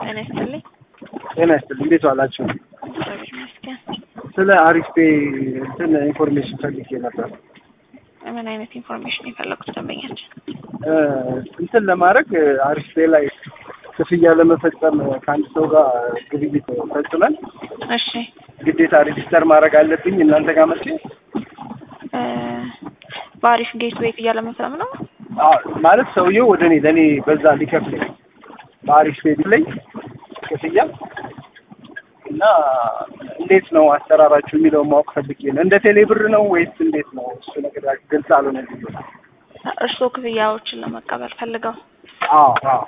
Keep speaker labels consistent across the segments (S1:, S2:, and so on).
S1: ጤና ይስጥልኝ።
S2: ጤና ይስጥልኝ። እንዴት ዋላችሁ?
S1: እግዚአብሔር ይመስገን።
S2: ስለ አሪፍ ፔ እንትን ኢንፎርሜሽን ፈልጌ ነበር።
S1: ምን አይነት ኢንፎርሜሽን የፈለጉት ደንበኛችን?
S2: እ እንትን ለማድረግ አሪፍ ፔ ላይ ክፍያ ለመፈጸም ከአንድ ሰው ጋር ግብይት ፈጽመን
S1: እሺ
S2: ግዴታ ሬጂስተር ማድረግ አለብኝ እናንተ ጋር መጥቼ
S1: እ በአሪፍ ጌት ዌይ ክፍያ ለመፈጸም ነው።
S2: አዎ፣ ማለት ሰውየው ወደ እኔ ለእኔ በዛ ሊከፍለኝ በአሪፍ ፔ ላይ ክፍያ እና እንዴት ነው አሰራራችሁ የሚለውን ማወቅ ፈልጌ ነው። እንደ ቴሌ ብር ነው ወይስ እንዴት ነው? እሱ ነገር ግልጽ አልሆነልኝም።
S1: እርስዎ ክፍያዎችን ለመቀበል ፈልገው
S2: አዎ አዎ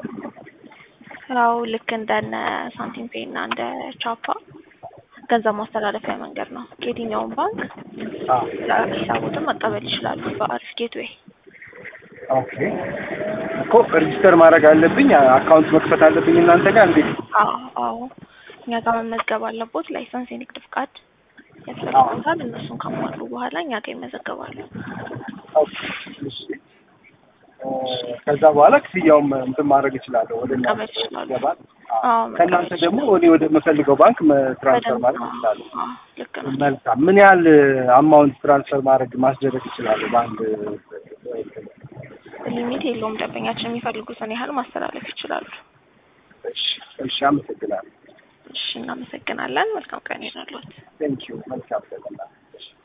S1: ያው ልክ እንደነ ሳንቲም ፔይ እና እንደ ቻፓ ገንዘብ ማስተላለፊያ መንገድ ነው። ከየትኛውም ባንክ
S2: አዎ
S1: ሂሳቦትን መቀበል ይችላሉ በአሪፍ ጌትዌይ።
S2: ኦኬ እኮ ሬጂስተር ማድረግ አለብኝ፣ አካውንት መክፈት አለብኝ እናንተ ጋር እንዴት?
S1: አዎ አዎ እኛ ጋር መመዝገብ አለቦት። ላይሰንስ፣ የንግድ ፍቃድ ያስፈልጉታል። እነሱን ካሟሉ በኋላ እኛ ጋር ይመዘገባሉ።
S2: ኦኬ እሺ። እ ከዛ በኋላ ክፍያውም እንትን ማድረግ እችላለሁ ወደ እናንተ
S1: መቀበል ይችላሉ።
S2: ይገባል።
S1: አዎ
S2: ከእናንተ
S1: መቀበል
S2: ደግሞ እኔ ወደ የምፈልገው ባንክ ትራንስፈር ማድረግ
S1: በደንብ
S2: እችላለሁ።
S1: አዎ፣ ልክ ነው።
S2: መልካም። ምን ያህል አማውንት ትራንስፈር ማድረግ ማስደረግ እችላለሁ በአንድ
S1: ሊሚት የለውም። ደንበኛችን የሚፈልጉትን ያህል ማስተላለፍ ይችላሉ።
S2: እሺ እሺ፣ አመሰግናለሁ።
S1: እሺ፣ እናመሰግናለን። መልካም ቀን ይሁንልዎት።
S2: ቴንኪዩ መልካም